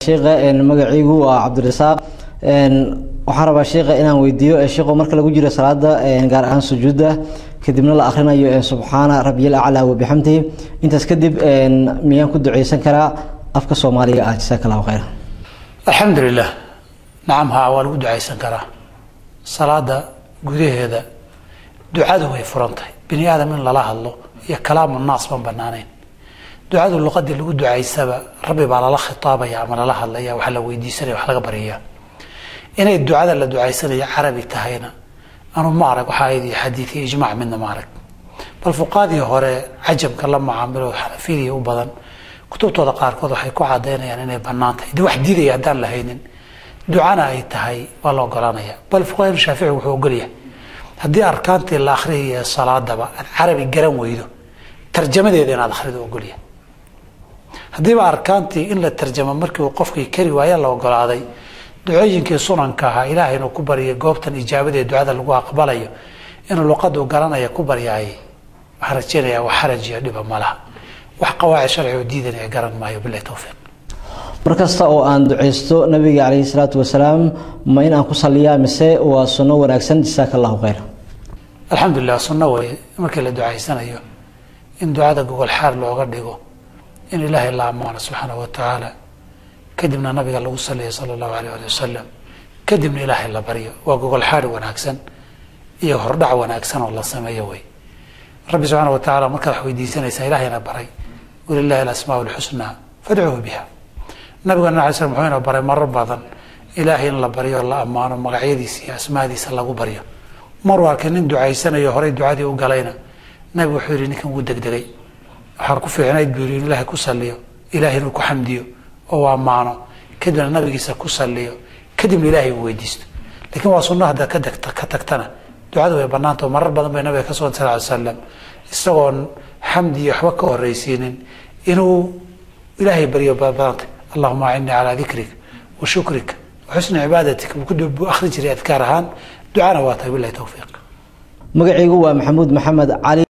sheekha magaciigu waa cabdirasaaq waxaan rabaa sheekha inaan weydiiyo sheekho marka lagu jiro salaada gaar ahaan sujuudda kadibna la akhrinayo subxaana rabbiyal aclaa wabixamdihi intaas kadib miyaan ku duceysan karaa afka soomaaliga ah jasaaka allahu khayr alxamdu lilah nacam haa waa lagu ducaysan karaa salaada gudaheeda ducadu way furan tahay bini aadam in lala hadlo iyo kalaamu naas baan banaanayn ducadu luqadii lagu ducaysaba rabbi baa lala khitaabaya ama lala hadlaya wax la weydiisanaya wax laga baryaya inay ducada la ducaysanaya carabi tahayna anu ma arag waxaa aydi xadiid iyo ijmac midna ma arag bal fuqaadii hore cajamka la macaamilo xanafiyadii u badan kutubtooda qaarkood waxay ku cadaynayaan inay banaan tahay de wax diidaya haddaan la haynin ducana ay tahay waa la ogolanaya bal fuqaha shaafici wuxuu ogolyahay haddii arkaantii la akhriyaya salaadaba aad carabi garan weydo tarjamadeeda inaad akhrido ogolyahay haddiiba arkaantii in la tarjamo markii uu qofkii kari waaya la ogolaaday ducooyinkii sunanka ahaa ilaah inuu ku baryo goobtan ijaabadee ducada lagu aqbalayo inuu luqadu garanaya ku baryaayay waxaan rajeynayaa wax xaraj iyo dhiba ma laha wax qawaacid sharci oo diidanaya garan maayo bilahi towfiiq mar kasta oo aan duceysto nabiga calayhi salaatu wasalaam ma in aan ku saliyaa mise waa sunno wanaagsan jasaaka allahu khayr alxamdulilah sunno weye markii la ducaysanayo in ducada gogol xaar looga dhigo in ilaahay la ammaano subxaanahu wa tacaala kadibna nabiga lagu saliya sala allahu alayh ali wasalam kadibna ilaahay la baryo waa gogol xaari wanaagsan iyo hordhac wanaagsan oo la sameeyo wey rabbi subxaana wa tacala markaad wax weydiisanaysaa ilahayna baray walilahi alasmaa lxusnaa fadcuuhu biha nabigana ala slam wuxuu ina baray marar badan ilaahay in la baryo la ammaano magacyadiisa iyo asmaadiisa lagu baryo maruu arkay nin ducaysanayo horay ducadii u galayna nabigu wuxuu yihi ninkan wuu degdegay waxaan ku fiicnayd buu yii in ilaahay ku saliyo ilahay inuu ku xamdiyo oo u ammaano kadibna nabigiisa ku saliyo kadibna ilaahay uu weydiisto lakiin waa sunno haddaad ka degta ka tagtana ducadu way banaantao marar badan bay nabiga ka sugan sal ly slam isagoon xamdi iyo waxba ka horreysiinin inuu ilaahay baryo badanta allahuma acinnii calaa dikrik wa shukrik wa xusni cibaadatik buu akhri jiray adkaar ahaan ducana waa tahay bilahi towfiiq magacaygu waa maxamuud maxamed cali